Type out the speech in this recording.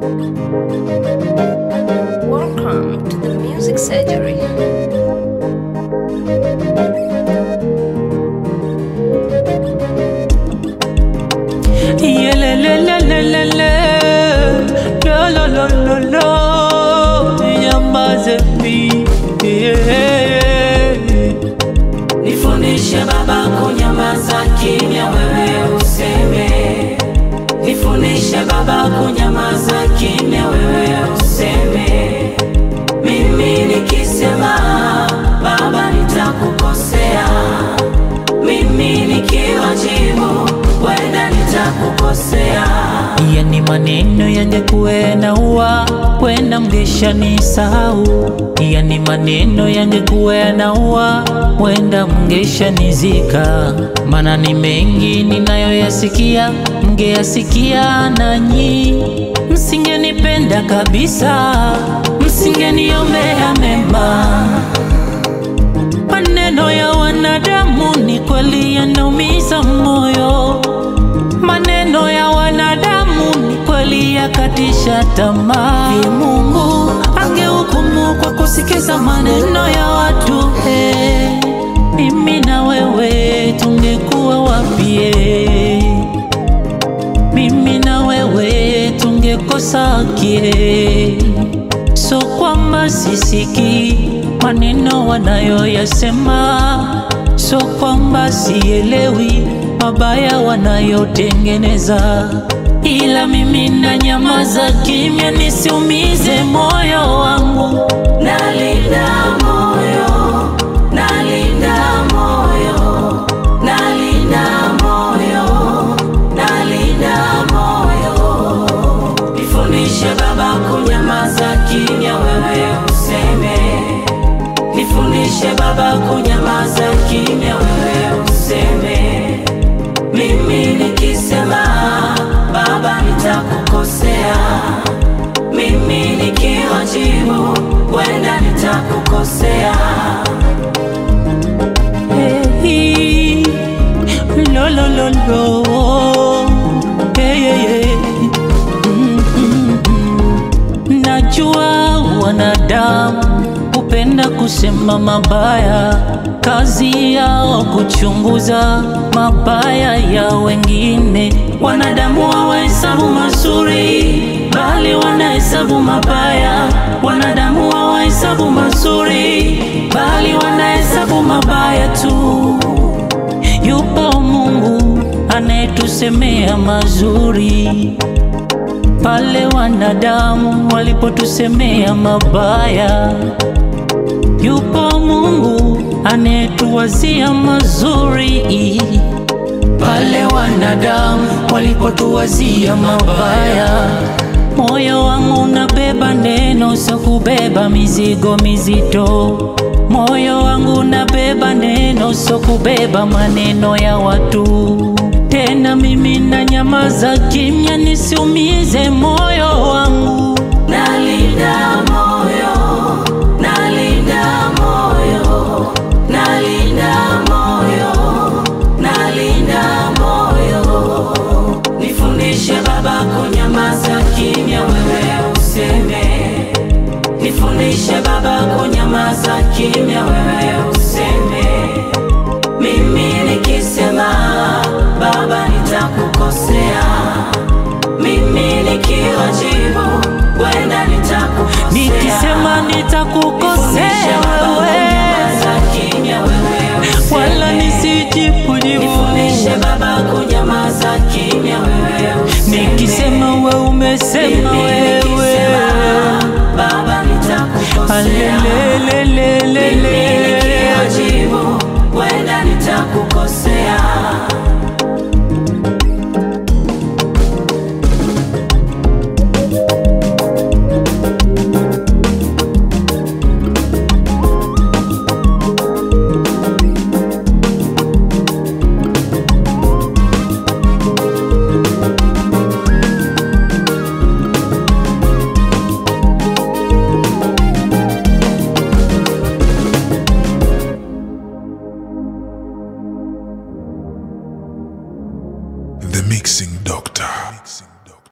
Welcome to the Music Surgery. Yelelelelelele, lo, lo, lo, lo, lo, nyamaze mi, yeah. Nifundishe Baba kunyamaza kimya, wewe useme. Nifundishe Baba kunyamaza kimya, wewe useme. Mimi nikisema Baba nitakukosea, mimi nikiwajibu wenda nitakukosea. Yani maneno yangekuwe na ua wenda mgesha ni sahau. Yani maneno yangekuwe na ua wenda mgesha nizika. Mana ni mengi ninayoyasikia, mngeyasikia nanyi, msingenipenda kabisa, msingeniombea mema. Maneno ya wanadamu ni kweli yanaumiza moyo. Maneno ya wanadamu ni kweli yakatisha tamaa. Ni Mungu angehukumu kwa kusikiza maneno ya watu eh, mimi na wewe tungekuwa wapi? eh? Mimi na wewe tungekosa kie, so kwamba sisiki maneno wanayoyasema, so kwamba sielewi mabaya wanayotengeneza, ila mimi na nyamaza kimya nisiumize moyo wangu. Nalinda moyo, nalinda moyo, nalinda moyo, nalinda moyo. Nifundishe Baba kunyamaza kimya, wewe useme. Nifundishe Baba kunyamaza kimya, wewe useme. Mimi nikisema Baba nitakukosea, mimi nikiwajibu wenda nitakukosea. Hey, lo, lo, lo, lo. Hey, hey, hey. Mm, mm, mm. Najua wanadamu hupenda kusema mabaya, kazi yao kuchunguza mabaya ya wengine. Wanadamu hawahesabu mazuri, bali wanahesabu mabaya. Wanadamu hawahesabu mazuri, bali wanahesabu mabaya tu. Yupo Mungu anayetusemea mazuri pale wanadamu walipotusemea mabaya. Yupo Mungu anayetuwazia mazuri pale wanadamu walipotuwazia mabaya. Moyo wangu unabeba neno, sio kubeba mizigo mizito. Moyo wangu unabeba neno, sio kubeba maneno ya watu. Tena mimi na nyamaza kimya, nisiumize moyo wangu. Nalinda moyo, nalinda moyo, nalinda moyo, nalinda moyo. Nifundishe Baba kunyamaza kimya, wewe useme. Nifundishe Baba kunyamaza kimya, wewe useme. Mimi nikisema Baba nitakukosea, mimi nikiwajibu wenda nitakukosea. Nikisema nitakukosea wewe, wala nisijibu jibu. Nifundishe Baba kunyamaza kimya, wewe useme. Nikisema we umesema Mimi wewe, nikisema, Baba nitakukosea. alelelelelele.